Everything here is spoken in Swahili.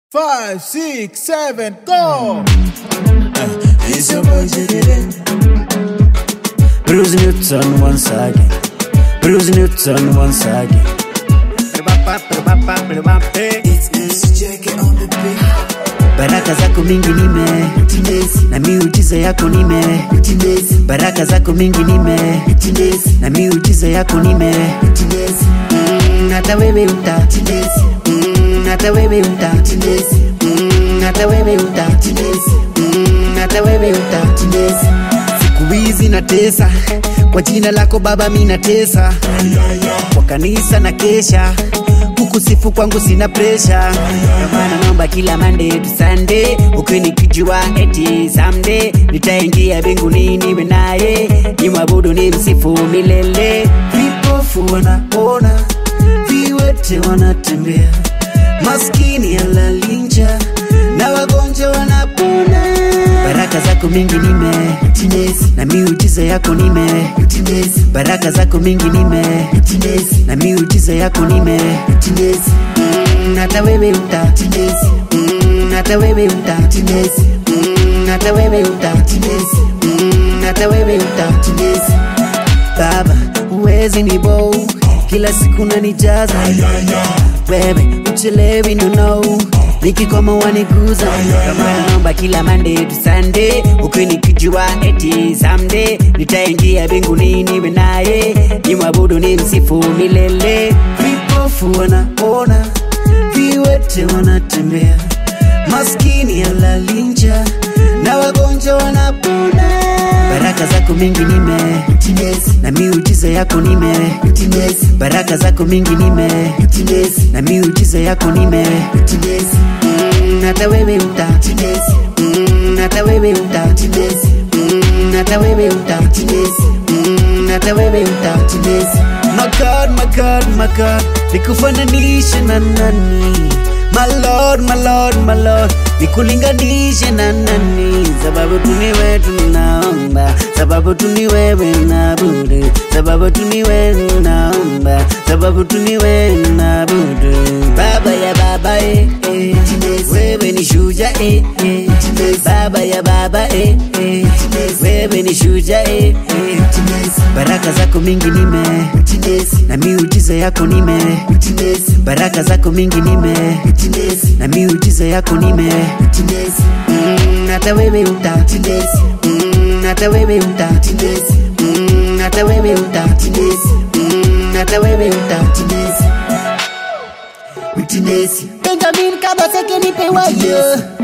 Five, six, seven, go! It's your boy Jiggy Bruce Newton once again. Bruce Newton once again. It's Jackie on the beat. Baraka zako mingi nime na miujiza yako nime baraka zako mingi nime na miujiza yako nime Mm, hata wewe uta Mm, hata wewe uta Mm, hata wewe uta Mm, hata wewe uta siku hizi natesa kwa jina lako baba mi natesa kwa kanisa na kesha kukusifu kwangu sina presha maana naomba kila mande tu sande ukinikijua eti samde nitaingia mbinguni niwe naye nimwabudu ni msifu milele vipofu wanaona viwete wanatembea maskini alalinja na wagonjwa wanapona baraka zako mingi nime na miujiza yako nime baraka zako mingi nime na miujiza yako nime Mm, hata wewe uta Mm, hata wewe uta Mm, hata wewe uta Mm, hata wewe uta baba uwezi ni bow kila siku nanijaza wewe uchelewi no no nikikoma waniguza kama naomba kila mande tu sande ukinikijua eti samde nitaingia mbinguni niwe naye nimwabudu ni msifu milele vipofu wanaona viwete wanatembea maskini alalinja na wagonjwa wanapona baraka zako mingi nime na miujiza yako nime baraka zako mingi nime na miujiza yako nime Mm, hata wewe uta Mm, hata wewe uta Mm, hata wewe uta Mm, hata wewe uta my god my god my god nikufananishe na nani My lord, my lord, my lord nikulinganishe na nani sababu tu ni wewe tunaomba sababu tu ni wewe naabudu sababu tu ni wewe naomba sababu tu ni wewe naabudu baba ya baba eh, eh. wewe ni shuja eh, eh. baba ya baba eh, eh. wewe ni shuja eh, eh. baraka zako mingi nime na miujiza yako nime baraka zako mingi nime na miujiza yako nime Mm, hata wewe uta Mm, hata wewe uta Mm, hata wewe uta Mm, hata wewe uta Witness. Benjamin Kabaseke nipe wayo